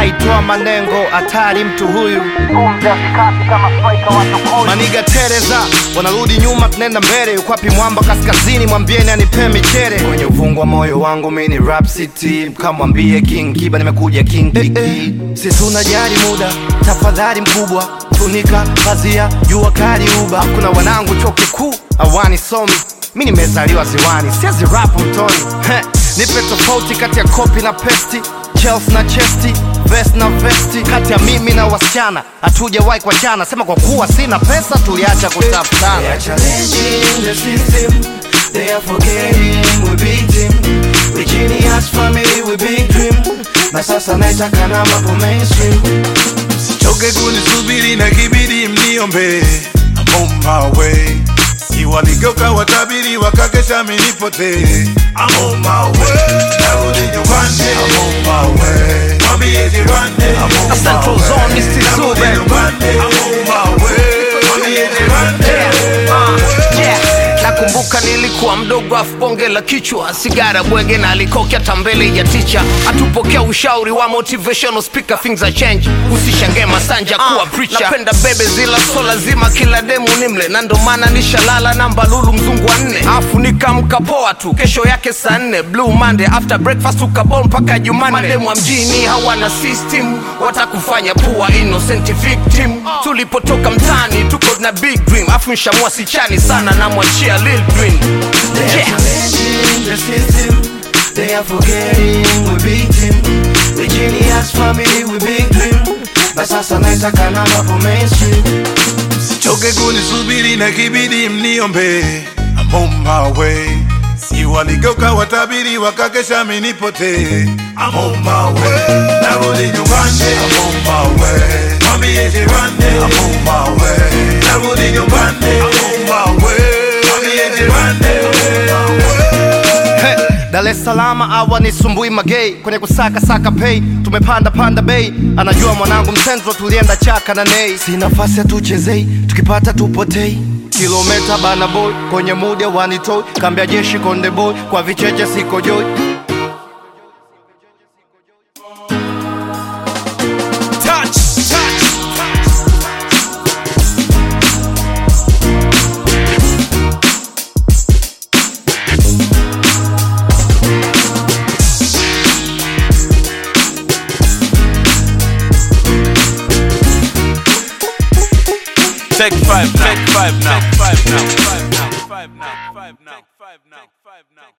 naitwa Manengo, hatari mtu huyu. Maniga Tereza wanarudi nyuma, tunaenda mbele. Yuko wapi mwamba kaskazini? Mwambieni anipe michere kwenye uvungu wa moyo wangu. Mi ni rap city, mkamwambie King Kiba nimekuja King Kiki. Si tunajali muda, tafadhali mkubwa, funika pazia, jua kali uba. Kuna wanangu chuo kikuu awani somi, mi nimezaliwa ziwani, siezi rap mtoni. Heh, nipe tofauti kati ya kopi na pesti Chelsea na chesti vest na vesti, kati ya mimi na wasichana hatujawahi kuachana. Sema kwa kuwa sina pesa, tuliacha kutafutana. They are challenging the system. They are forgetting we beat him. We genius family, we big dream. Na sasa naitaka na mambo mainstream. Choke kunisubiri na kibidi mniombe I'm on my way Si waligeuka watabiri wakakesha minipotee I'm on my way Narudi nyumbani I'm on my way Mwambie jirani I'm on Central my way Zone, Mr. Narudi Zube. nyumbani I'm on my way Mwambie jirani nakumbuka nilikuwa mdogo afu bonge la kichwa sigara bwege na alikokya tambele ya ticha atupokea ushauri wa motivational speaker things are change usishangae masanja kuwa preacher napenda bebe zila so lazima kila demu nimle na ndo maana nishalala namba lulu mzungu wa nne afu nikamka poa tu kesho yake saa nne blue monday after breakfast ukabol mpaka jumanne mademu wa mjini hawana system watakufanya pua innocent victim tulipotoka mtani tuko na big dream afu nshamua sichani sana namwachia lil dream They are yeah. challenging the system. They are forgetting we beat him. We genius family, we big dream. Na sasa naitaka na mambo mainstream. Choke kunisubiri na kibidi mniombe I'm on my way Si waligeuka watabiri wakakesha minipotee I'm on my way Narudi nyumbani I'm on my way Mwambie jirani I'm on my way Narudi nyumbani I'm on my way Mwambie jirani I'm on my way Hey, Dar es Salaam awa ni sumbui magei kwenye kusaka saka pay, tumepanda panda bei, anajua mwanangu msenzo, tulienda chaka na nei, si nafasi hatuchezei, tukipata tupotei kilometa bana boy kwenye muda wanitoi, kambia jeshi konde boy, kwa vicheche siko joy Take five now. Take five now. Five now. Five now. Five now. Five now. Five now. Five now.